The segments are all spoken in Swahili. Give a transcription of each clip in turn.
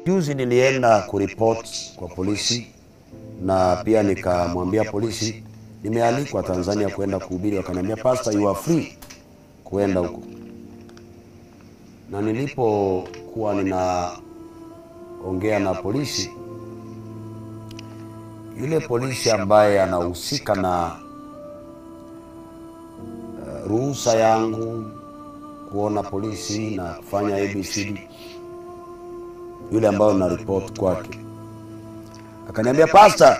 Juzi nilienda kuripoti kwa polisi na pia nikamwambia polisi nimealikwa Tanzania kwenda kuhubiri, wakaniambia pastor, you are free kuenda huko. Na nilipokuwa ninaongea na polisi, yule polisi ambaye anahusika na uh, ruhusa yangu kuona polisi na kufanya ABCD, yule ambayo na report kwake akaniambia pastor,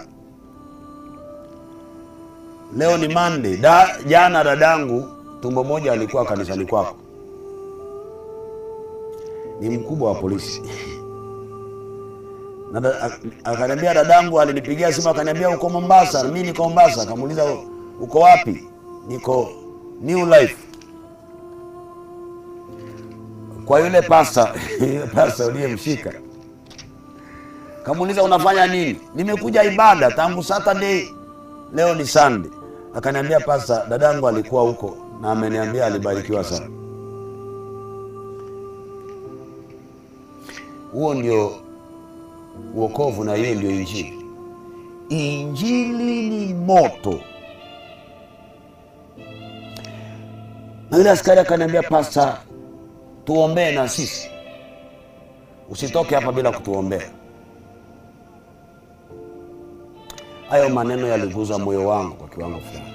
leo ni Monday. Da, jana dadangu tumbo moja alikuwa kanisani kwako. Ni mkubwa wa polisi na da- ak- akaniambia dadangu alinipigia simu akaniambia uko Mombasa. Mimi niko Mombasa. Akamuuliza uko wapi? Niko New Life. Kwa yule pasta yule pasta uliyemshika kamuuliza unafanya nini? Nimekuja ibada tangu Saturday, leo ni Sunday. Akaniambia pasta, dadangu alikuwa huko na ameniambia alibarikiwa sana. Huo ndio uokovu na hiyo ndio injili. Injili ni moto. Na yule askari akaniambia pasta, tuombee na sisi, usitoke hapa bila kutuombea. Hayo maneno yaliguza moyo wangu kwa kiwango fulani,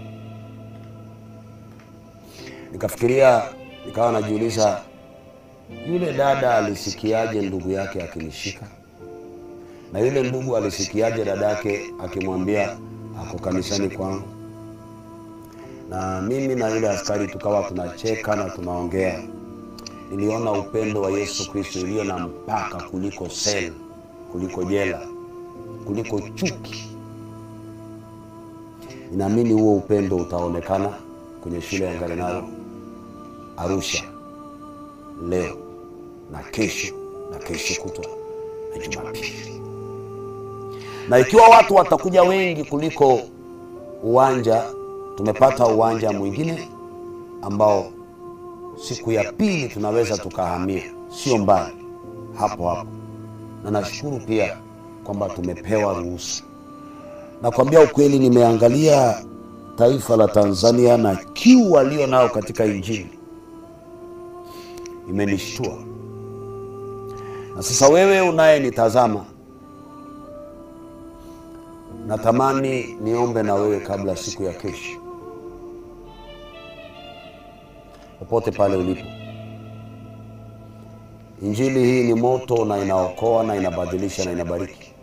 nikafikiria, nikawa najiuliza, yule dada alisikiaje ndugu yake akinishika, na yule ndugu alisikiaje dadake akimwambia ako kanisani kwangu, na mimi na yule askari tukawa tunacheka na tunaongea. Niliona upendo wa Yesu Kristo iliyo na mpaka kuliko sel, kuliko jela, kuliko chuki. Ninaamini huo upendo utaonekana kwenye shule ya Ngarenaro Arusha leo na kesho na kesho kutwa na Jumapili, na ikiwa watu watakuja wengi kuliko uwanja, tumepata uwanja mwingine ambao siku ya pili tunaweza tukahamia, sio mbali, hapo hapo, na nashukuru pia kwamba tumepewa ruhusa. Nakwambia ukweli, nimeangalia taifa la Tanzania na kiu walio nao katika Injili, imenishtua. Na sasa wewe unayenitazama, natamani niombe na wewe kabla siku ya kesho, popote pale ulipo. Injili hii ni moto na inaokoa na inabadilisha na inabariki